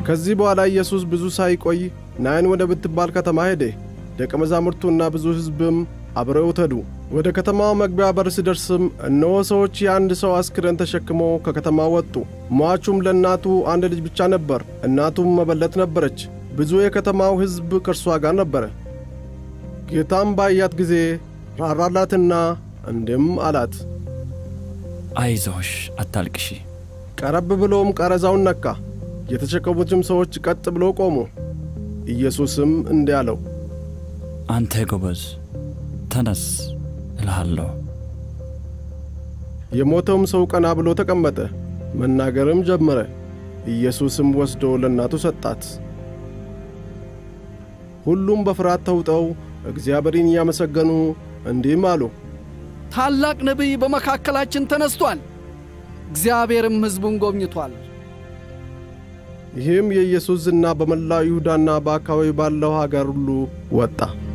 ከዚህ በኋላ ኢየሱስ ብዙ ሳይቆይ ናይን ወደ ብትባል ከተማ ሄደ። ደቀ መዛሙርቱና ብዙ ሕዝብም አብረውት ሄዱ። ወደ ከተማው መግቢያ በር ሲደርስም እነሆ ሰዎች የአንድ ሰው አስክሬን ተሸክመው ከከተማው ወጡ። ሟቹም ለእናቱ አንድ ልጅ ብቻ ነበር፣ እናቱም መበለት ነበረች። ብዙ የከተማው ሕዝብ ከእርሷ ጋር ነበረ። ጌታም ባያት ጊዜ ራራላትና እንዲህም አላት፣ አይዞሽ አታልቅሺ። ቀረብ ብሎም ቀረዛውን ነካ። የተሸከሙትም ሰዎች ቀጥ ብሎ ቆሙ። ኢየሱስም እንዲህ አለው፣ አንተ ጎበዝ ተነስ እልሃለሁ። የሞተውም ሰው ቀና ብሎ ተቀመጠ፣ መናገርም ጀመረ። ኢየሱስም ወስዶ ለእናቱ ሰጣት። ሁሉም በፍርሃት ተውጠው እግዚአብሔርን እያመሰገኑ እንዲህም አሉ፣ ታላቅ ነቢይ በመካከላችን ተነስቷል፣ እግዚአብሔርም ሕዝቡን ጎብኝቷል። ይህም የኢየሱስ ዝና በመላው ይሁዳና በአካባቢ ባለው አገር ሁሉ ወጣ።